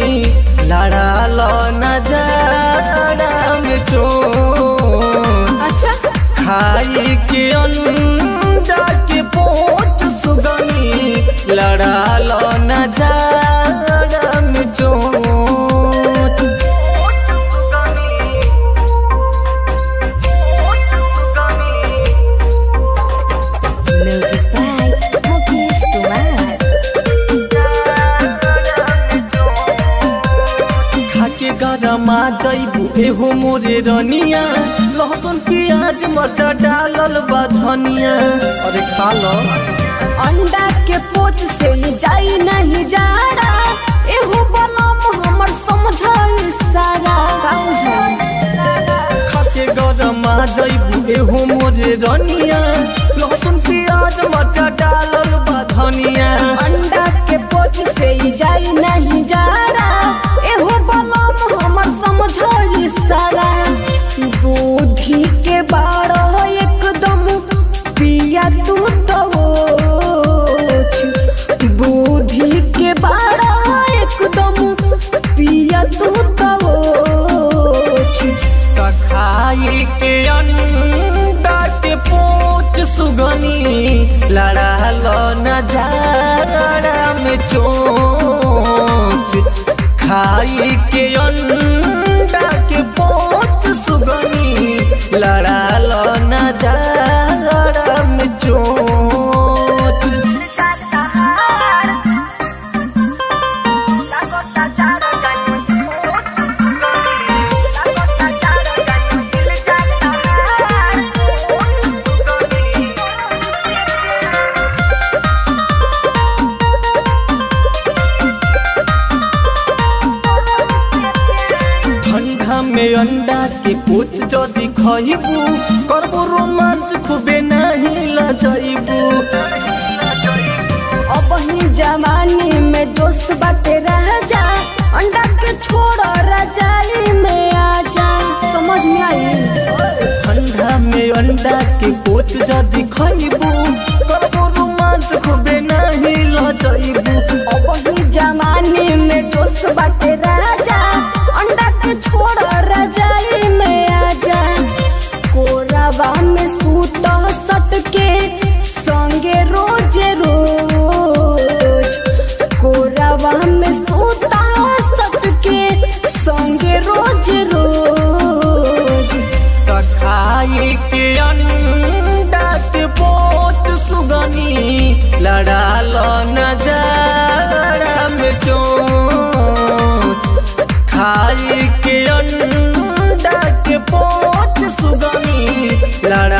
लड़ा लो नजारा में चोट अच्छा खाई के अंडा के पोट सुगनी लड़ा लो नजारा में चोट म्यूजिक बाय मुकेश कुमार खाके गरमा जैबू एहो मोरे रनिया लहसुन प्याज मरचा डालल बा धनिया अरे खा लो अंडा के पोच से जाई नहीं जाड़ा एहू बलम हमर समझाई सारा का बुझाई खाके गरमा जैबू एहो मोरे रनिया लहसुन प्याज मरचा डालल बा धनिया अंडा के पोच से जाई नहीं जाड़ा एहू बलम हमर समझाई सारा दूधी के बारह एकदम पिया तू टवोच बुद्धि के बारह एकदम पिया तू टवोच त खाई के अंडा के पोच सुगनी लड़ा लो नजारा में चोच खाई के अंडा के पोच सुगनी लड़ा लो नजारा में चोच ठंडा में अंडा के कुछ जदि खइबू करबो रोमांस खूबे नहीं लजइबू अब ही जवानी में दोस्त बाटे रह जा अंडा के छोड़ रजाई में आ जा समझ में आई ठंडा में अंडा के कुछ जदि खइबू करबो रोमांस खूबे नहीं लजइबू अब ही जवानी में दोस्त बाटे रह जा अंडा के छोड़ रजाई में आ जा कोरावा में सूत सट के संगे रोज रोज कोरावा में सूत सट के संगे रोज रोज त खाई के अंडा के पोत सुगनी लड़ा लो नजारा में चोच खाई के अंडा के पोत सुगनी लड़ा